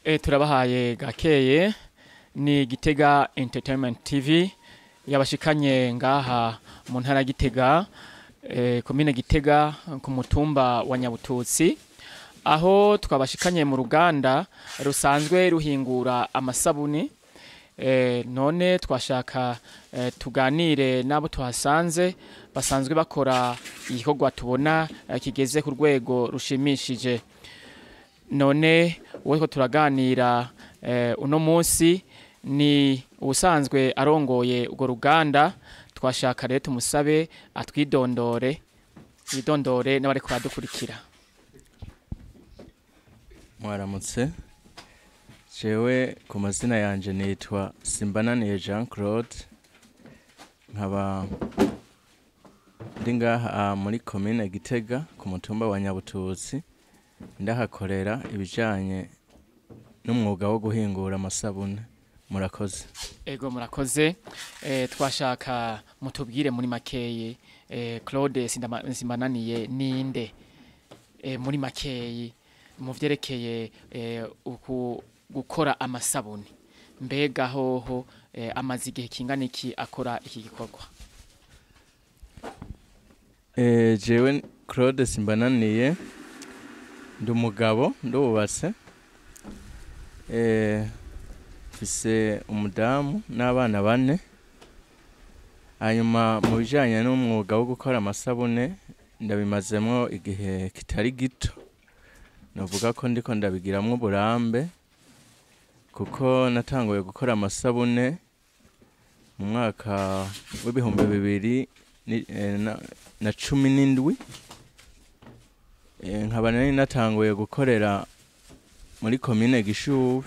E, turabahaye gakeye ni Gitega Entertainment TV yabashikanye ngaha mu ntara ya Gitega e, komine Gitega ku mutumba wa Nyabututsi aho twabashikanye mu ruganda rusanzwe ruhingura amasabuni e, none twashaka e, tuganire n'abo tuhasanze basanzwe bakora igikorwa tubona e, kigeze ku rwego rushimishije none uwo two turaganira eh, uno munsi ni ubusanzwe arongoye urwo ruganda twashaka rero tumusabe atwidondore yidondore n'abariko baradukurikira mwaramutse jewe ku mazina yanje nitwa simbananiye jean claude nkaba ndi ngaha muri komine gitega ku mutumba wa nyabututsi ndahakorera ibijanye n'umwuga wo guhingura amasabune murakoze ego murakoze eh, twashaka mutubwire muri makeyi eh, claude Sindama- simbananiye ninde eh, muri makeyi mu vyerekeye eh, uku gukora amasabuni mbega hoho eh, amaze igihe kingana iki akora iki gikorwa e, jewe claude simbananiye ndi umugabo ndubatse e, mfise umudamu n'abana bane hanyuma mu bijanye n'umwuga wo gukora amasabune ndabimazemwo igihe kitari gito novuga ko ndiko ndabigiramwo uburambe kuko natanguye gukora amasabune mu mwaka w'ibihumbi bibiri ni- eh, na- na cumi n'indwi Eh, nkaba nari natanguye gukorera muri komine gishubi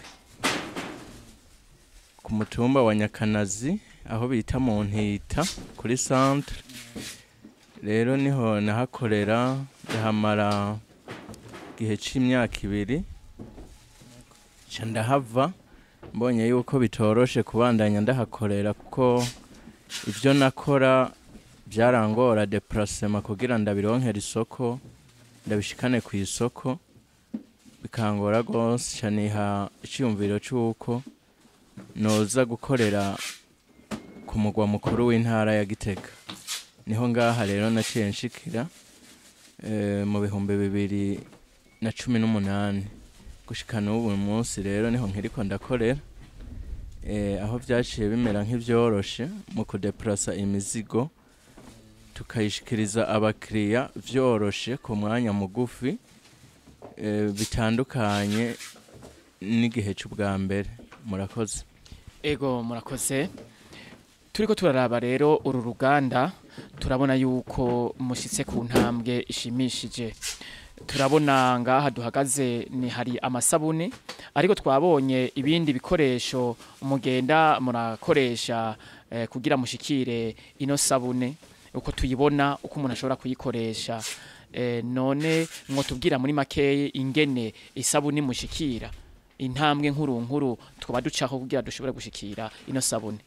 ku mutumba wa nyakanazi aho bita mu ntita kuri centre rero niho nahakorera ndahamara igihe c'imyaka ibiri ca ndahava mbonye yuko bitoroshe kubandanya ndahakorera kuko ivyo nakora byarangora deplacement kugira ndabironkera isoko ndabishikane ku isoko bikangora rwose caniha iciyumviro c'uko noza gukorera ku mugwa mukuru w'intara ya gitega niho ngaha rero naciye nshikira eh, mu bihumbi bibiri na cumi n'umunani gushika n'ubu munsi rero niho nkiriko ndakorera eh, aho vyaciye bimera nk'ivyoroshe mu kudeplasa imizigo tukayishikiriza abakiriya vyoroshe ku mwanya mugufi eh, bitandukanye n'igihe c'ubwa mbere murakoze ego murakoze turiko turaraba rero uru ruganda turabona yuko mushitse ku ntambwe ishimishije turabona ngaha duhagaze ni hari amasabune ariko twabonye ibindi bikoresho mugenda murakoresha eh, kugira mushikire ino sabune uko tuyibona uko umuntu ashobora kuyikoresha eh, none mwotubwira muri makeyi ingene isabune mushikira intambwe nkuru nkuru twaba ducaho kugira dushobore gushikira ino sabune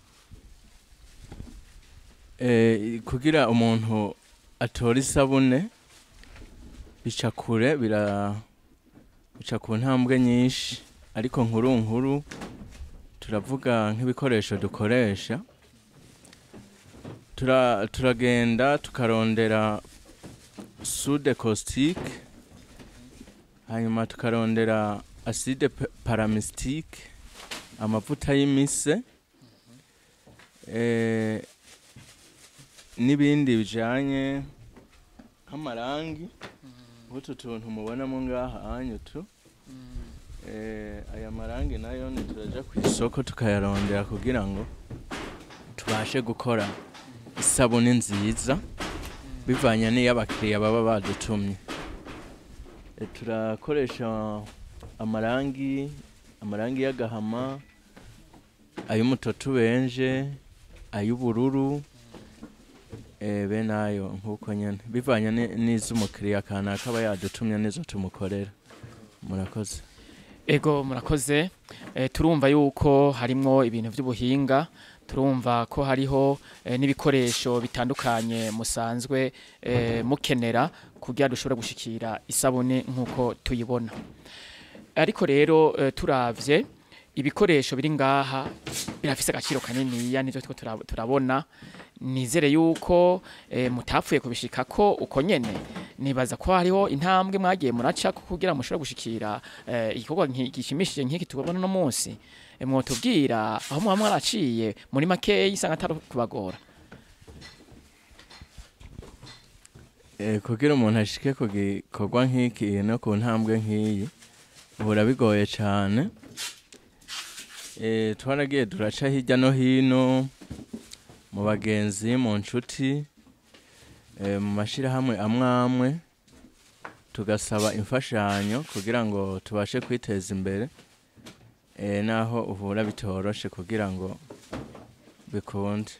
Eh, kugira umuntu atora isabune bica kure bira bica ku ntambwe nyinshi ariko nkuru nkuru turavuga nk'ibikoresho dukoresha tura, turagenda tukarondera sude caustique hanyuma tukarondera acide pa- paramistique amavuta y'imise eh, n'ibindi bijanye nk'amarangi nk'utu tuntu mubonamo ngaha hanyu tu eh, aya marangi nayo ni turaja ku isoko tukayarondera kugira ngo tubashe gukora isabuni nziza bivanye n'iyo abakiriya baba badutumye e, turakoresha amarangi amarangi y'agahama ay'umutoto ubenje ay'ubururu eh, be nayo nk'uko nyene bivanye ni- n'iz'umukiriya kanaka aba yadutumye nizo tumukorera murakoze ego murakoze eh, turumva yuko harimwo ibintu by'ubuhinga turumva ko hariho eh, n'ibikoresho bitandukanye musanzwe eh, mukenera kugira dushobore gushikira isabune nk'uko tuyibona ariko rero eh, turavye ibikoresho biri ngaha birafise agaciro kaniniya nivyo turiko tura- turabona nizere yuko eh, mutapfuye kubishika ko uko nyene nibaza ko hariho intambwe mwagiye muraca ko kugira mushobore gushikira eh, igikorwa nki- gishimishije nk'iki tubona no munsi Eh, mwotubwira aho muba mwaraciye muri makeyi isanga atari kubagora Eh, kugira umuntu ashike ku gikorwa nk'iki no ku ntambwe nk'iyi uhura bigoye cyane Eh, twaragiye turaca hirya no hino mu bagenzi mu nshuti eh, mu mashyirahamwe amwe amwe tugasaba imfashanyo kugira ngo tubashe kwiteza imbere eh, naho uhura bitoroshe kugira ngo bikunde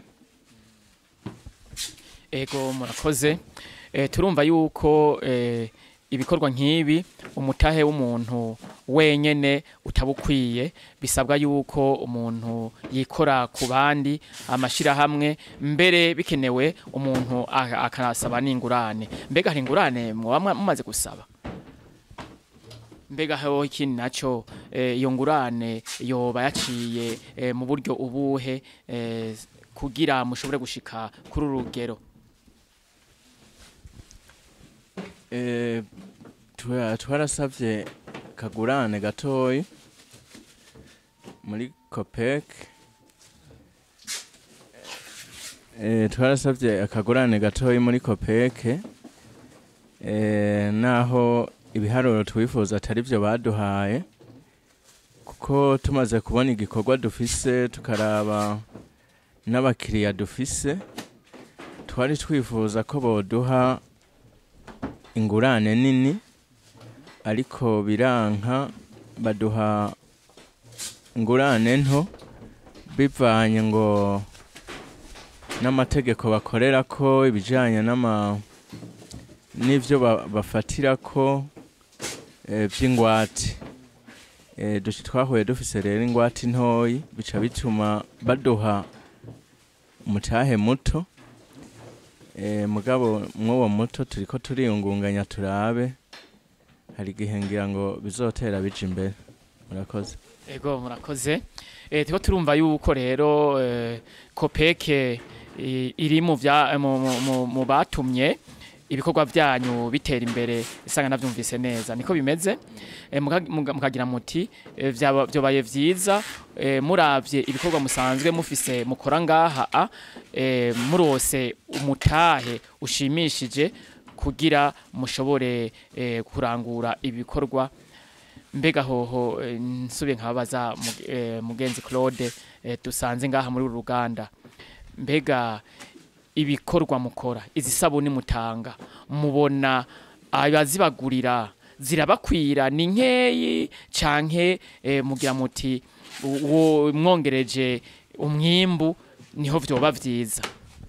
ego murakoze eh, turumva yuko eh, ibikorwa nk'ibi umutahe w'umuntu wenyene utabukwiye bisabwa yuko umuntu yikora ku bandi amashirahamwe mbere bikenewe umuntu a- akanasaba n'ingurane mbega hari ingurane mwoba mwa- mumaze gusaba mbega ho ikindi naco eh, iyo ngurane yoba yaciye eh, mu buryo ubuhe eh, kugira mushobore gushika kuri uru rugero Eh, twa- twarasavye kagurane gatoyi muri copec eh, twarasavye akagurane gatoyi muri copec eh, naho ibiharuro twifuza atari vyo baduhaye kuko tumaze kubona igikorwa dufise tukaraba n'abakiriya dufise twari twifuza ko boduha ingurane nini ariko biranka baduha ingurane nto bivanye ngo n'amategeko bakorera ko ibijyanye n'ama n'ibyo ba- bafatira ko eh, by'ingwate Eh, duci twahuye dufise rero ingwate ntoyi bica bituma baduha umutahe muto Eh, mugabo mw'uwo muto turiko turiyungunganya turabe hari igihe ngira ngo bizotera bija imbere murakoze Ego murakoze. Eh tiko turumva yuko rero eh, Kopeke i- iri mu vya mu, mu, mu, mu batumye ibikorwa byanyu bitera imbere isanga navyumvise neza niko bimeze eh, muka- muga- mukagira muti eh, vyaba- vyobaye vyiza eh, muravye ibikorwa musanzwe mufise mukora ngaha a eh, murose umutahe ushimishije kugira mushobore eh, kurangura ibikorwa mbega hoho eh, nsubiye nkababaza mug- eh, mugenzi Claude eh, dusanze ngaha muri uru ruganda mbega ibikorwa mukora izi sabuni mutanga mubona abazibagurira zirabakwira ni nkeyi canke eh, mugira muti uwo mwongereje umwimbu niho vyoba vyiza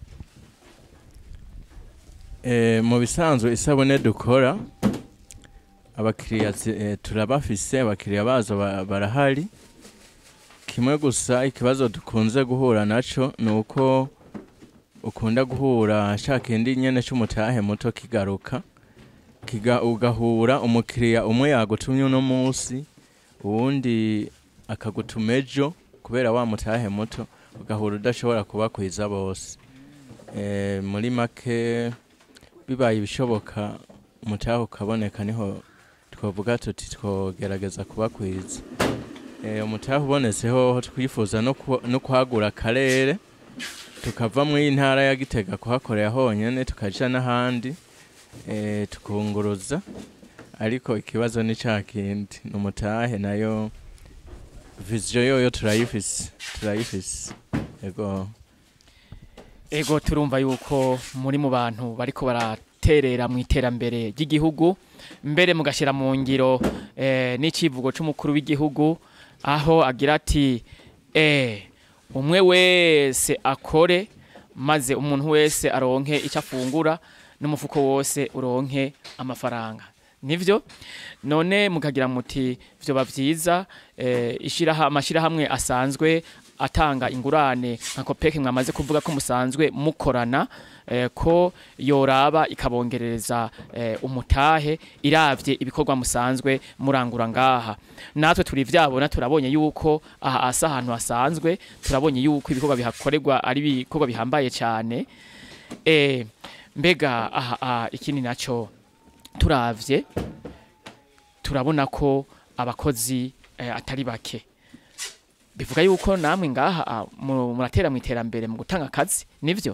Eh, mu bisanzwe isabune dukora abakiriya zi- eh, turabafise abakiriya bazo ba- barahari kimwe gusa ikibazo dukunze guhura naco ni uko ukunda guhura sha kindi nyene c'umutahe muto kigaruka kiga ugahura umukiriya umwe yagutumye uno munsi uwundi akagutuma ejo kubera wa mutahe muto ugahura udashobora kubakwiza bose eh, muri make bibaye ibishoboka umutahe ukaboneka niho twavuga tuti twogerageza kubakwiza Eh, umutahe ubonetse hoho twifuza no ku- no kwagura akarere tukava mu ntara ya gitega kuhakorera honyene tukaja n'ahandi eh, tukunguruza ariko ikibazo ni ca kindi ni umutahe nayo viziyo yoyo turayifise turayifise ego ego turumva yuko muri mu bantu bariko baraterera mu iterambere ry'igihugu mbere mugashira mu ngiro eh, n'icivugo c'umukuru w'igihugu aho agira ati eh, umwe wese akore maze umuntu wese aronke icyo afungura n'umufuko wose uronke amafaranga nivyo none mukagira muti vyoba vyiza eh, ishiraha amashirahamwe asanzwe atanga ingurane nka kopeke mwamaze kuvuga ko musanzwe mukorana eh, ko yoraba ikabongereza eh, umutahe iravye ibikorwa musanzwe murangura ngaha natwe turi vyabona turabonye yuko aha asa ahantu hasanzwe turabonye yuko ibikorwa bihakorerwa ari ibikorwa bihambaye cyane eh, mbega aha aha, ikindi naco turavye turabona ko abakozi eh, atari bake bivuga yuko namwe ngaha ah, mu- muratera mu iterambere mu gutanga akazi nivyo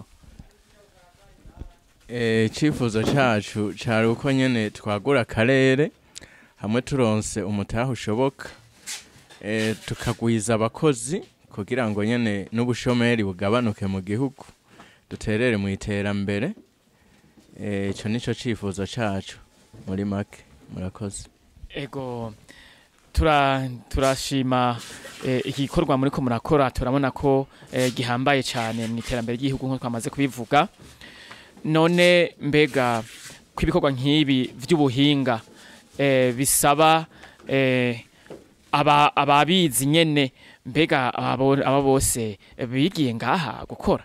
Eh, icyifuzo cyacu cyari uko nyine twagura akarere hamwe turonse umutaha ushoboka eh, tukagwiza abakozi kugira ngo nyine n'ubushomeri bugabanuke mu gihugu duterere mu iterambere Eh, ico nico cyifuzo cyacu muri make murakoze ego tura turashima eh, igikorwa muri ko murakora turabona ko eh, gihambaye cyane mu iterambere ry'igihugu nk'uko twamaze kubivuga none mbega ko ibikorwa nk'ibi by'ubuhinga eh, bisaba eh, aba ababizi nyene mbega abo aba bose bigiye ngaha gukora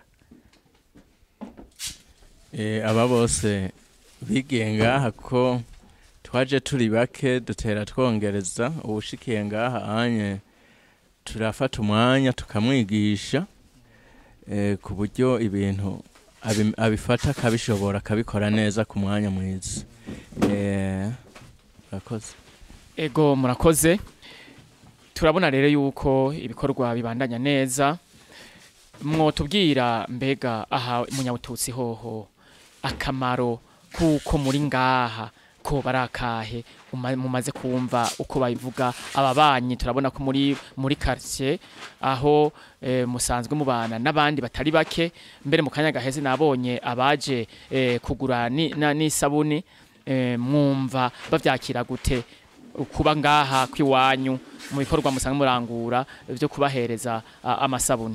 Eh, aba bose bigiye ngaha ko twaje turi bake dutera twongereza ubushikiye ngaha anye turafata umwanya tukamwigisha eh, ku buryo ibintu abi- abifata akabishobora akabikora neza ku mwanya mwiza Eh, murakoze Ego murakoze turabona rero yuko ibikorwa bibandanya neza mwotubwira mbega aha munyabututsi hoho akamaro kuko muri ngaha ko barakahe uma- mumaze kumva uko babivuga ababanyi turabona ko muri muri quartier aho eh, musanzwe mubana n'abandi batari bake mbere mu kanya gaheze nabonye abaje eh, kugura ni- na- n'isabuni eh, mwumva bavyakira gute kuba ngaha kwiwanyu mu bikorwa musanzwe murangura byo kubahereza a- amasabuni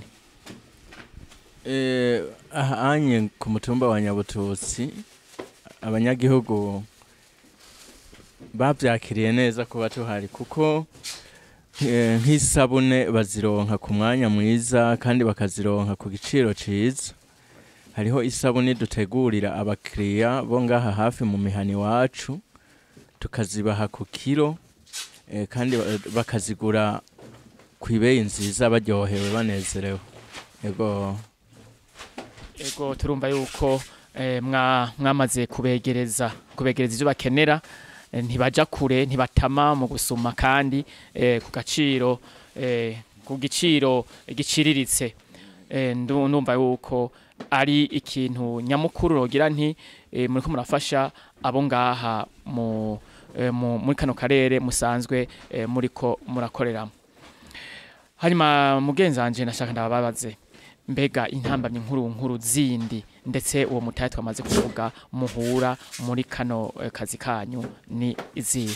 Eh, aha anye ku mutumba wa nyabututsi abanyagihugu babyakiriye neza kuba tuhari kuko eh, nk'isabune bazironka ku mwanya mwiza kandi bakazironka ku giciro ciza hariho isabune dutegurira abakiriya bo ngaha hafi mu mihani iwacu tukazibaha ku kiro eh, kandi ba- bakazigura ku ibeyi nziza baryohewe banezerewe yego ego turumva yuko eh, mwa mwamaze kubegereza kubegereza ivyo bakenera eh, ntibaja kure ntibatama mu gusuma kandi eh, ku gaciro eh, ku giciro giciriritse eh, ndu- ndumva yuko ari ikintu nyamukuru rogira nti eh, muriko murafasha abo ngaha mu, eh, mu muri kano karere musanzwe eh, muriko murakoreramo hanyuma mugenzanje nashaka ndababaze mbega intambamyi nkuru nkuru zindi ndetse uwo mutahe twamaze kuvuga muhura muri kano eh, kazi kanyu ni izihe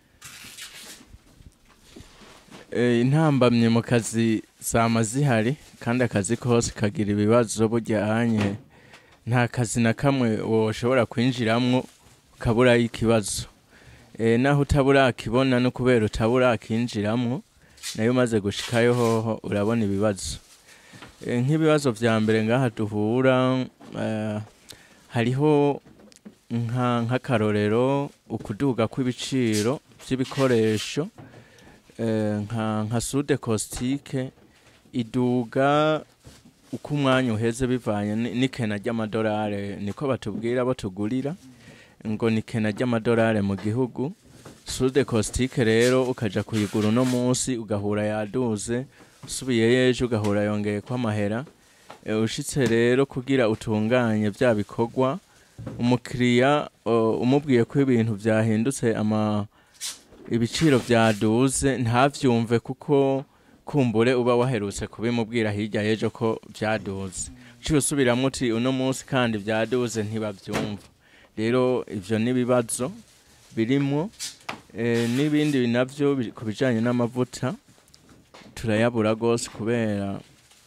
Eh, intambamye mu kazi zama zihari kandi akazi kose kagira ibibazo bujyanye nta kazi na kamwe woshobora kwinjiramwo ukaburayo ikibazo eh, naho utabura akibona no kubera utabura akinjiramwo nayo umaze gushikayo hoho urabona ibibazo eh, nk'ibibazo vya mbere ngaha duhura eh, hariho nka nk'akarorero ukuduga kw'ibiciro vy'ibikoresho eh, nka nka sude kositike iduga uko umwanya uheze bivanye ni- n'ikena ry'amadolari niko batubwira bo tugurira ngo ni ikena ry'amadolari mu gihugu sude kositike rero ukaja kuyigura uno munsi ugahura yaduze usubiyeyo ejo ugahura yongeye ko amahera Eh, ushitse rero kugira utunganye bya bikorwa umukiriya uh, umubwiye ko ibintu vyahindutse ama ibiciro byaduze ntavyumve kuko kumbure uba waherutse kubimubwira hirya y'ejo ko byaduze uciye usubiramwo uti uno munsi kandi byaduze ntibavyumva rero ivyo n'ibibazo birimwo eh, n'ibindi navyo bi- ku bijanye n'amavuta turayabura gose kubera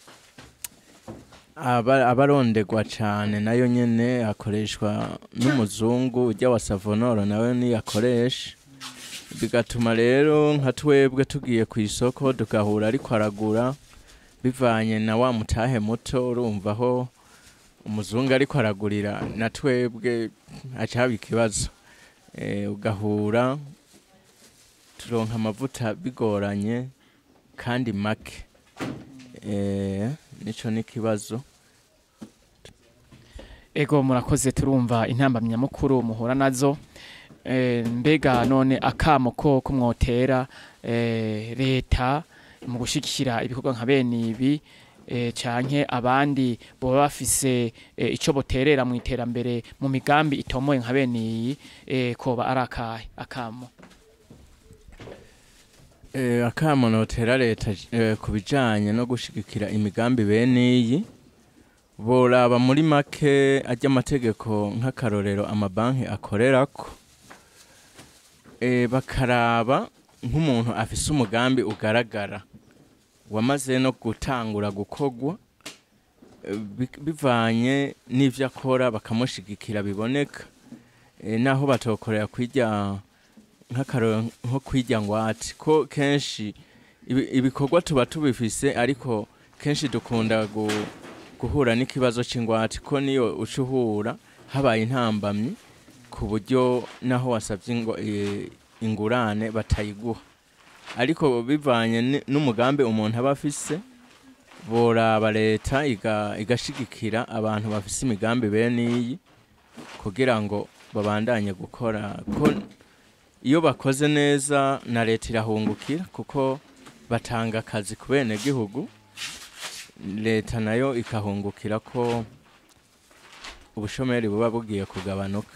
aba abarondegwa cane nayo nyene akoreshwa n'umuzungu ujya wa savonoro nawe niyakoresha bigatuma rero nka twebwe tugiye ku isoko tugahura ariko aragura bivanye na wa mutahe muto urumva aho umuzungu ariko aragurira na twebwe haca haba ikibazo Eh, ugahura turonka amavuta bigoranye kandi make Eh, nico n'ikibazo ego murakoze turumva intambamyi nyamukuru muhura nazo Eh, mbega none akamo ko ko mwotera eh, leta mu gushigikira ibikorwa nka bene ibi eh, canke abandi boba bafise eh, ico boterera mu iterambere mu migambi itomoye nka bene iyi eh, koba ari akahe akamo Eh, akamo notera leta eh, ku bijanye no gushigikira imigambi bene iyi boraba muri make ajya amategeko nk'akarorero amabanki akorerako eh, bakaraba nk'umuntu afise umugambi ugaragara wamaze no gutangura gukorwa eh, bi- bivanye n'ivyo akora bakamushigikira biboneka eh, naho batokorera kwirya nk'akarorero nko kwirya ngwate ko kenshi ibi- ibikorwa tuba tubifise ariko kenshi dukunda gu- guhura n'ikibazo c'ingwate ko niyo uca uhura habaye intambamyi ku buryo naho wasabye ingo- eh, ingurane batayiguha ariko bivanye ni- n'umugambi umuntu aba afise boraba leta iga- igashigikira abantu bafise imigambi bene iyi kugira ngo babandanye gukora ko iyo bakoze neza na leta irahungukira kuko batanga akazi ku bene gihugu leta nayo ikahungukira ko ubushomeri buba bugiye kugabanuka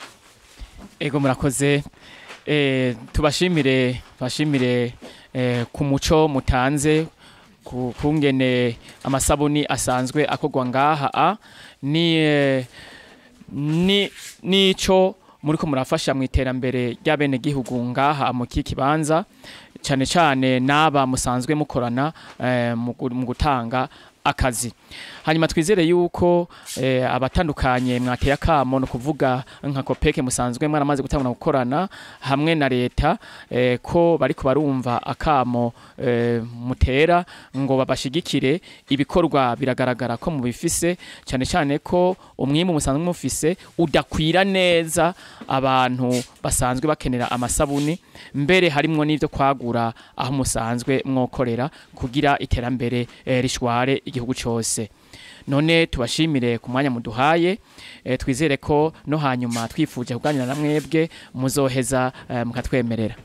ego murakoze eh, tubashimire bashimire eh, ku muco mutanze ku kungene amasabuni asanzwe akorwa ngaha a ni eh, ni nico muriko murafasha mu iterambere ry'abene gihugu ngaha mu kikibanza cyane cyane n'aba musanzwe mukorana eh, mu gu- mu gutanga akazi hanyuma twizere yuko eh, abatandukanye mwateye akamo no kuvuga nka kopeke musanzwe mwaramaze gutangura gukorana hamwe na leta eh, ko bariko barumva akamo eh, mutera ngo babashigikire ibikorwa biragaragara ko mubifise cyane cyane ko umwimbu musanzwe mufise udakwira neza abantu basanzwe bakenera amasabuni mbere harimwo n'ivyo kwagura aho musanzwe mwokorera kugira iterambere eh, rishware igihugu cyose none tubashimire ku mwanya muduhaye eh, twizere ko no hanyuma twifuje kuganira na mwebwe muzoheza eh, mukatwemerera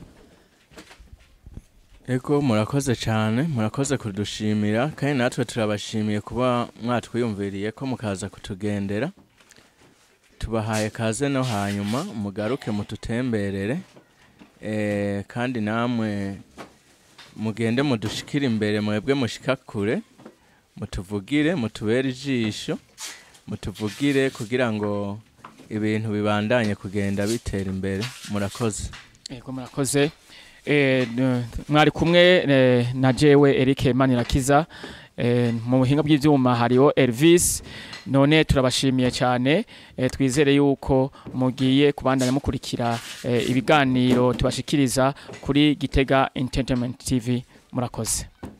ego murakoze cyane murakoze kudushimira kandi natwe turabashimiye kuba mwatwiyumviriye ko mukaza kutugendera tubahaye kaze no hanyuma mugaruke mututemberere eh, kandi namwe mugende mudushikire imbere mwebwe mushika kure mutuvugire mutubere ijisho mutuvugire kugira ngo ibintu bibandanye kugenda bitera imbere murakoze Ego murakoze eh, n- mwari kumwe eh, na jewe Eric Manirakiza eh, mu buhinga bw'ivyuma hariho Elvis none turabashimiye cyane eh, twizere yuko mugiye kubandanya mukurikira eh, ibiganiro tubashikiriza kuri Gitega Entertainment TV murakoze